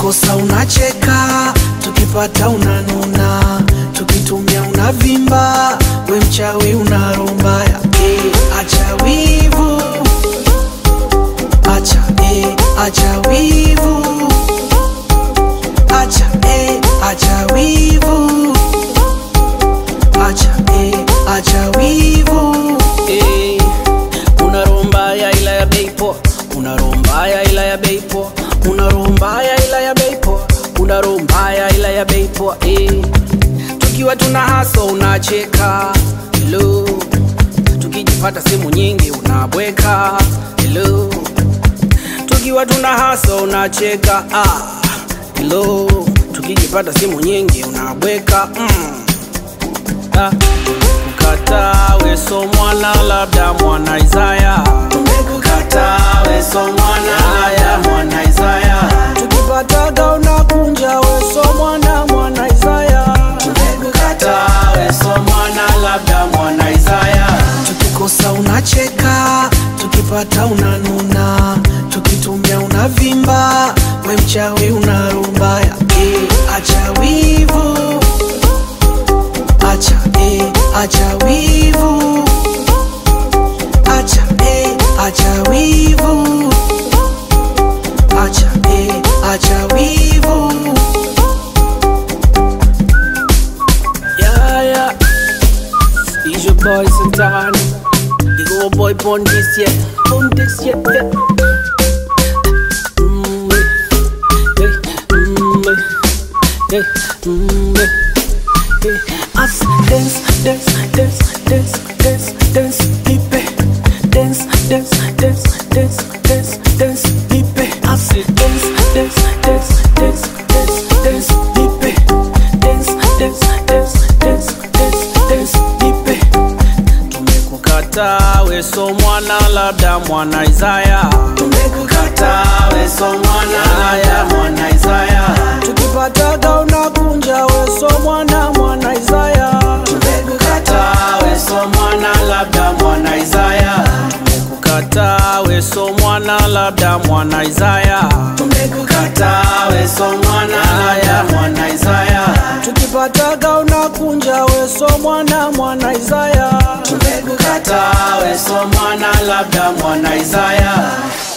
tukikosa unacheka, tukipata unanuna, tukitumia unavimba, we mchawi unarombaya. Eh, acha wivu, acha eh, acha wivu, acha eh, acha wivu, acha eh, acha wivu. Eh, una roho mbaya ila ya bei poa, una roho mbaya ila ya bei poa, una roho mbaya ila ya bei poa, una roho mbaya ila ya bei poa. Eh, tukiwa tuna haso unacheka, hello, tukijipata sehemu nyingi unabweka, hello, tukiwa tuna haso unacheka, ah, hello, tukijipata sehemu nyingi unabweka, mm. Ah, Tumekukataa weso mwana labda mwana Isaya Tumekukataa weso mwana labda mwana Isaya Tukipataga unakunja weso mwana mwana Isaya Tumekukataa weso mwana labda mwana Isaya tukikosa unacheka, tukipata unanuna, tukitumia unavimba, we mchawi unarumbaya. Eh, acha wivu, acha eh, acha wivu, acha eh, acha wivu, acha eh, acha wivu. Yeah, yeah It's your boy Santana You go boy born this year Born this year yeah. Mm, eh, eh, mm, eh, eh, mm, eh, eh. Us dance, dance, dance, dance, dance, dance, deep eh. Dance, dance, dance, dance, dance, dance, deep eh. Us dance, dance, dance, dance, dance, dance, deep eh. Dance, dance, dance, dance, dance, dance, deep eh. Tumekukataa weso mwana labda mwana Isaya Tumekukataa weso mwana labda mwana Isaya Tukipataga unakunja weso mwana mwana Isaya Tumekukataa weso mwana labda mwana Isaya Tumekukataa weso mwana labda mwana Isaya Tumekukataa weso mwana labda mwana Isaya Tukipataga unakunja weso mwana mwana Isaya Tumekukataa weso mwana labda mwana Isaya